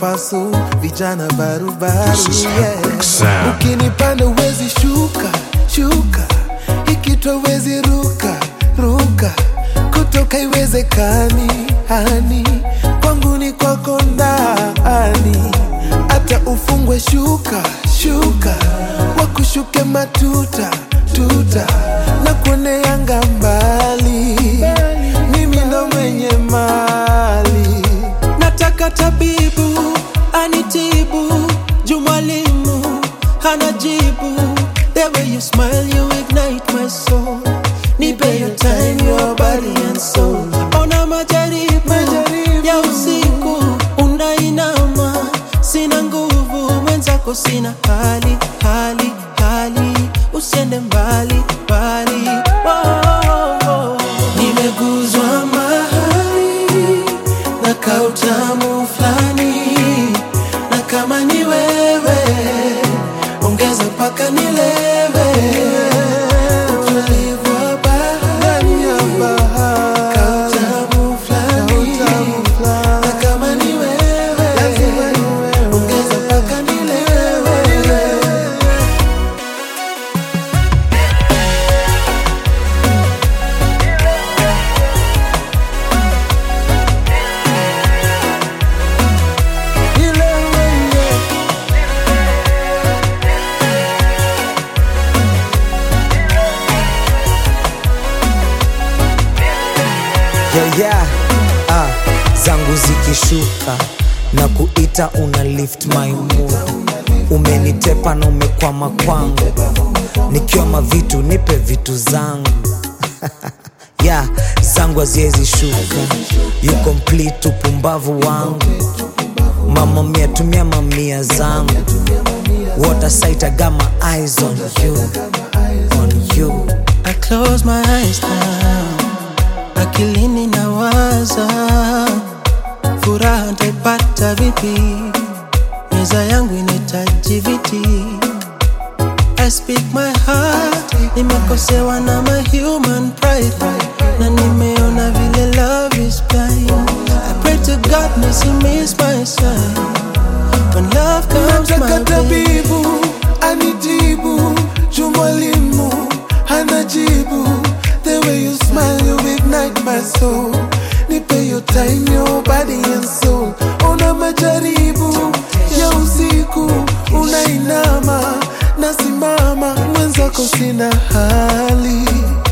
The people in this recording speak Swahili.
pasu vijana barubaru This is Epic Sound. ukinipanda uwezi shuka shuka ikitwa uwezi ruka ruka kutoka iwezekani hani kwangu ni kwako ndani hata ufungwe shuka shuka wakushuke matuta tuta na kuoneanga mbali mimi ndo mwenye mali nataka tabibu anitibu juu mwalimu hana jibu the way you smile you ignite my soul nipe your time your body and soul ona majaribu, Majaribu. ya usiku unainama sina nguvu mwenzako sina hali hali hali usiende mbali mbali oh, oh, oh. nimeguzwa mahali na kautamu fulani na kama ni wewe ongeza mpaka nilewe utulivu wa bahari kautamu fulani na kama ni wewe ongeza mpaka nilewe yeah, yeah. Ah, zangu zikishuka na kuita una lift my mood umenitepa na umekwama kwangu nikiwa mavitu nipe vitu zangu yeah, zangu haziwezi shuka you complete upumbavu wangu mama mia tumia mamia zangu water sight I got my eyes on you on you I close my eyes now, akilini nawaza, furaha ntaipata vipi? Meza yangu inahitaji viti. I speak my heart, nimekosewa na my human pride, na nimeona vile love is blind. I pray to God nisi my sign. When love comes nataka my way, tabibu anitibu juu mwalimu hana jibu the way you smile you ignite my soul nipe your time your body and soul una majaribu ya usiku unainama nasimama mwenzako sina hali